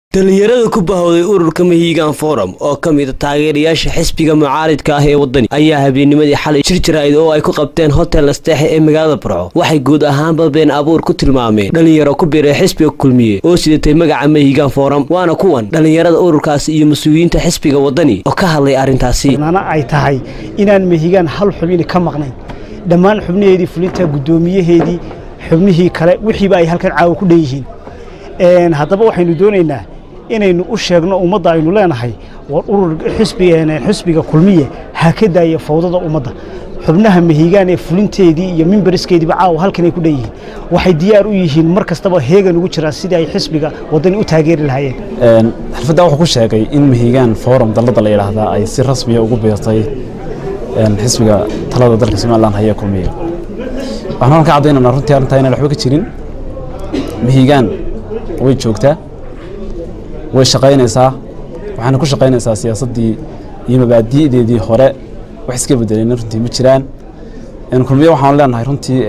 dhalinyarada ku bahowday ururka mahiigaan forum oo ka mida taageerayaasha xisbiga mucaaridka ah ee waddani ayaa habeennimadii xalay jir jirayd oo ay ku qabteen hotel nasteexe ee magaalada burco waxay guud ahaanba been abuur ku tilmaameen dhalinyaro ku biray xisbiga kulmiye oo sidatay magaca mahiigaan forum waana kuwan dhalinyarada ururkaasi iyo mas-uuliyiinta xisbiga waddani oo ka hadlay arrintaasi nana ay tahay inaan mahigaan hal xubini ka maqnayn dhammaan xubnaheedii fulinta guddoomiyaheedii xubnihii kale wixiiba ay halkan caawa ku dhan yihiin haddaba waxaynu doonaynaa inaynu u sheegno ummadda aynu leenahay war urur xisbiga kulmiye ha ka daaya fawdada ummadda xubnaha mahiigaan ee fulinteedii iyo mimbariskeediiba caawa halkan ay ku dhan yihiin waxay diyaar u yihiin mar kastaba heegan ugu jiraan sidii ay xisbiga waddani u taageeri lahaayeen xirfadda wuxuu ku sheegay in mahiigaan forum dalladda la yidhaahdaa ay si rasmiya ugu biirtay xisbiga talada dalka somalilan haya kulmiye waxaan halka caddaynanaa runtii arrintaa inaan waxba ka jirin mahiigaan way joogtaa way shaqaynaysaa waxaana ku shaqaynaysaa siyaasaddii iyo mabaadi'deedii hore wax iska bedelayna runtii ma jiraan kulmiye waxaanu leenahay runtii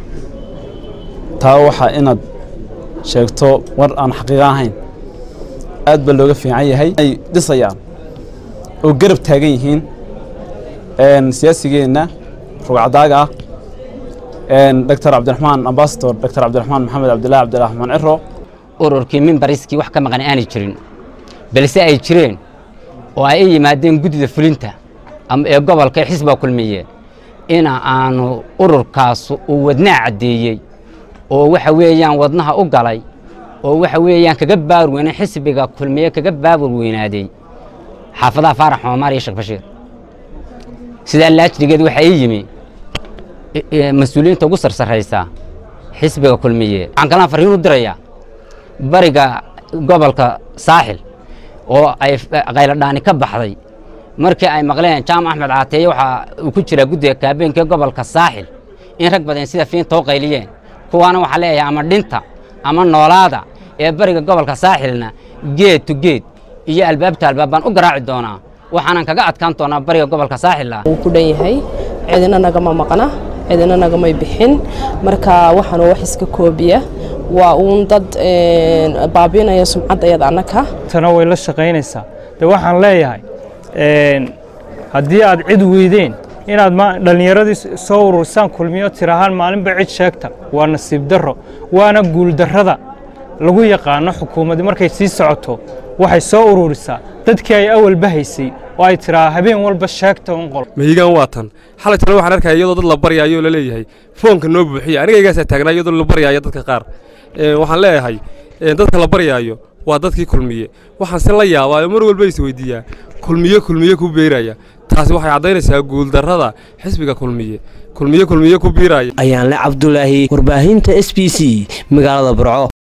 taa waxa inaad sheegto war aan xaqiiqa ahayn aad baa looga fiican yahay ay dhisayaan oo garab taagan yihiin siyaasigeenna rugcadaaga ah doctor cabdiraxmaan ambasador doctor cabdiraxmaan maxamed cabdillahi cabdiraxmaan ciro ururkii mimbariskii wax ka maqan aanay jirin balse ay jireen oo ay i yimaadeen guddida fulinta ee gobolka xisbiga kulmiye ina aanu ururkaas uu wadnaa caddeeyey oo waxa weeyaan wadnaha u galay oo waxa weeyaan kaga baawar weynay xisbiga kulmiye kaga baawar weynaaday xaafadaha faarax xoomaar iyo sheekh bashiir sidaa laajrigeed waxaa ii yimi mas-uuliyiinta ugu sarsaraysa xisbiga kulmiye waxaan kalaan farriin u dirayaa bariga gobolka saaxil oo ay qayladhaani ka baxday markii ay maqleen jaamac axmed caateeye waxaa uu ku jiraa guddiga kaabeenkee gobolka saaxil in rag badan sida fiinta u qayliyeen kuwaana waxaa leeyahay ama dhinta ama noolaada ee bariga gobolka saaxilna geed to geed iyo albaabta albaab baan u garaaci doonaa waxaanan kaga adkaan doonaa bariga gobolka saaxilla wuu ku dhan yahay cidina nagama maqna cidina nagamay bixin marka waxaanu wax iska koobiya waa uun dad baabinaya sumcaddayada annaka tana way la shaqaynaysaa de waxaan leeyahay haddii aad cid weydeen inaad dhallinyaradii soo urursaan kulmiyo tirahaan maalinba cid sheegta waa nasiib darro waana guuldarrada lagu yaqaano xukuumaddi markay sii socoto waxay soo ururisaa dadkii ay awalba haysay oo ay tiraa habeen walba sheegta un qol mahiigaan waa tan xalay tale waxaan arkaya iyadoo dad la baryaayo oo la leeyahay foonka noo buuxiya anigaygaasaa taagnaa iyadoo la baryaayo dadka qaar waxaan leeyahay dadka la baryaayo waa dadkii kulmiye waxaan se la yaabaayo mar walba is weydiiyaa kulmiye kulmiye ku beeraya taasi waxay caddaynaysaa guuldarrada xisbiga kulmiye kulmiye kulmiye ku biiraya ayaanle cabdulaahi warbaahinta s b c magaalada burco